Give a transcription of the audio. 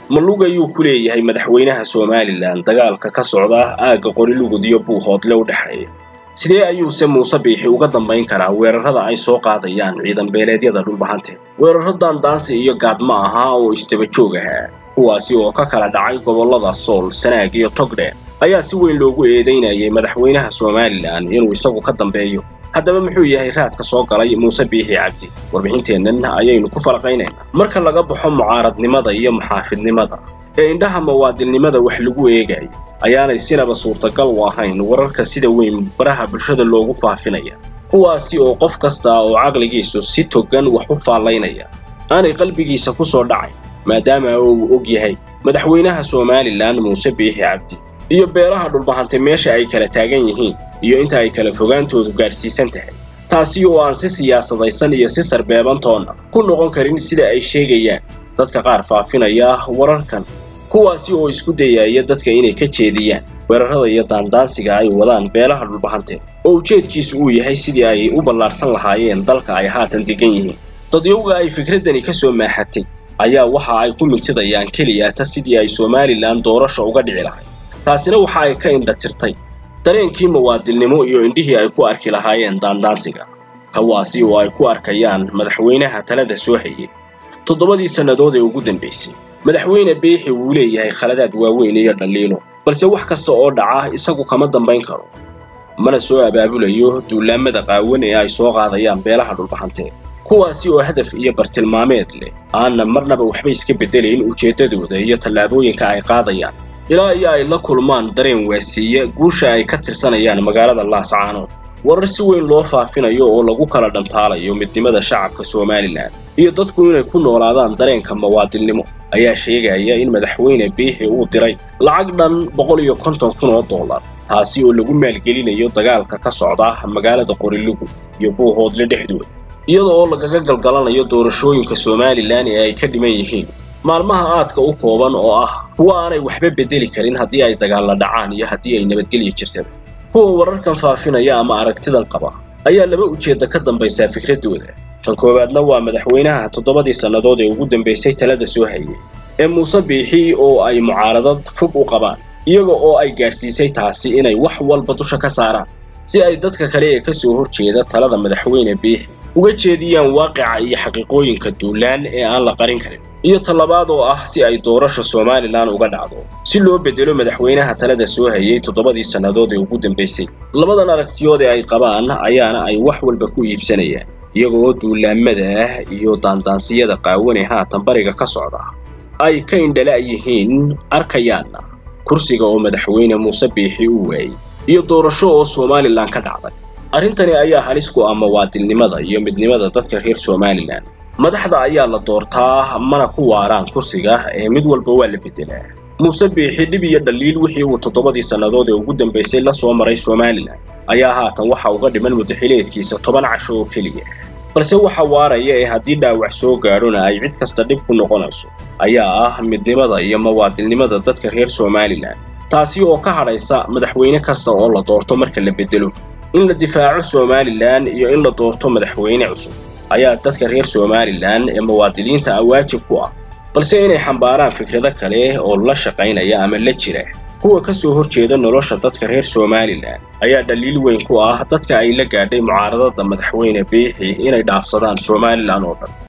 ma lug ayuu ku leeyahay madaxweynaha somalilan dagaalka ka socda aagga qorilugud iyo buuhoodle u dhexeeya sidee ayuuse muuse biixi uga dambayn karaa weerarrada ay soo qaadayaan ciidan beeleedyada dhulbahante weerarro daandaansi iyo gaadma ahaa oo istaba joog ahaa kuwaasi oo ka kala dhacay gobollada sool sanaag iyo togdheer ayaa si weyn loogu eedaynayay madaxweynaha somalilan inuu isagu ka dambeeyo haddaba muxuu yahay raadka soo galay muuse biixi cabdi warbixinteennan ayaynu ku falaqaynaynaa marka laga baxo mucaaradnimada iyo muxaafidnimada ee indhaha mawaadilnimada wax lagu eegayo ayaanay sinaba suurtagal u ahayn wararka sida weyn baraha bulshada loogu faafinaya kuwaasi oo qof kasta oo caqligiisu si togan wax u faallaynaya aanay qalbigiisa ku soo dhacayn maadaama uu og yahay madaxweynaha somalilan muuse biixi cabdi iyo beelaha dhulbahante meesha ay kala taagan yihiin iyo inta ay kala fogaantoodu gaadhsiisan tahay taasi oo aan si siyaasadaysan iyo si sarbeebantoonna ku noqon karin sida ay sheegayaan dadka qaar faafinaya wararkan kuwaasi oo isku dayaya dadka inay ka jeediyaan weerarrada iyo daandaansiga ay wadaan beelaha dhulbahante oo ujeedkiisu uu yahay sidii ay u ballaarsan lahaayeen dalka ay haatan degan yihiin dadyowga ay fikraddani ka soo maaxatay ayaa waxa ay ku mintidayaan keliya ta sidii ay somalilan doorasha uga dhici lahayd taasina waxa ay ka indha tirtay dareenkii mawaadilnimo iyo indhihii ay ku arki lahaayeen daandaansiga kawaasi oo ay ku arkayaan madaxweynaha talada soo hayay toddobadii sannadood ee ugu dambaysay madaxweyne biixi wuu leeyahay khaladaad waaweyn iyo dhaliilo balse wax kasta oo dhaca isagu kama dambayn karo mana soo abaabulayo duulaamada qaawan ee ay soo qaadayaan beelaha dhulbahante kuwaasi oo hadaf iyo bartilmaameed leh aanna marnaba waxba iska beddelayn ujeeddadooda iyo tallaabooyinka ay qaadayaan ilaa iyo ay la kulmaan dareen waasiiya guusha ay ka tirsanayaan magaalada laascaanood warar si weyn loo faafinayo oo lagu kala dhantaalayo midnimada shacabka somalilan iyo dadku inay ku noolaadaan dareenka mawaadilnimo ayaa sheegaya in madaxweyne biixi uu diray lacag dhan boqol iyo konton kun oo dollar taasi oo lagu maalgelinayo dagaalka ka socda magaalada qorilugud iyo buuhoodle dhexdooda iyada oo lagaga galgalanayo doorashooyinka somalilan ee ay ka dhiman yihiin maalmaha aadka u kooban oo ah kuwa aanay waxba beddeli karin haddii ay dagaalla dhacaan iyo haddii ay nabadgelya jirtaba kuwa wararkan faafinaya ama aragtidan qaba ayaa laba ujeedda ka dambaysaa fikraddooda tan koowaadna waa madaxweynaha toddobadii sannadood ee ugu dambaysay talada soo hayay ee muuse biixi oo ay mucaaradad fog u qabaan iyaga oo ay gaadhsiisay taasi inay wax walba dusha ka saaraan si ay dadka kale ee ka soo horjeeda talada madaxweyne biixi uga jeediyaan waaqica iyo xaqiiqooyinka duulaan ee aan la qarin karin iyo tallabaad oo ah si ay doorasha somalilan uga dhacdo si loo beddelo madaxweynaha talada soo hayay toddobadii sannadood ee ugu dambaysay labadan aragtiyood ee ay qabaan ayaana ay wax walba ku iibsanayaan iyaga oo duulaamada ah iyo daandaansiyada qaawan ee haatan bariga ka socda ay ka indhala yihiin arkayaanna kursiga oo madaxweyne muuse biixi u waayey iyo doorasho oo somalilan ka dhacday arrintani ayaa halis ku ah mawaadilnimada iyo midnimada dadka reer somalilan madaxda ayaa la doortaa mana ku waaraan kursiga ee mid walba waa la beddelaa muuse biixi dhib iyo dhaliil wixii uu toddobadii sannadood ee ugu dambaysay la soo maray somalilan ayaa haatan waxa uga dhiman mudaxileedkiisa toban casho oo keliya balse waxa waaraya ee haddii dhaawac soo gaadhona ay cid kasta dhib ku noqonayso ayaa ah midnimada iyo mawaadilnimada dadka reer somalilan taasi oo ka hadhaysa madaxweyne kasta oo la doorto marka la beddelo in la difaaco somalilan iyo in la doorto madaxweyne cusub ayaa dadka reer somalilan ee muwaadiniinta ah waajib ku ah balse inay xambaaraan fikrado kale oo la shaqaynaya ama la jira kuwa ka soo horjeeda nolosha dadka reer somalilan ayaa dhaliil weyn ku ah dadka ay la gaadhay mucaaradada madaxweyne biixi inay dhaafsadaan somalilan oo dhan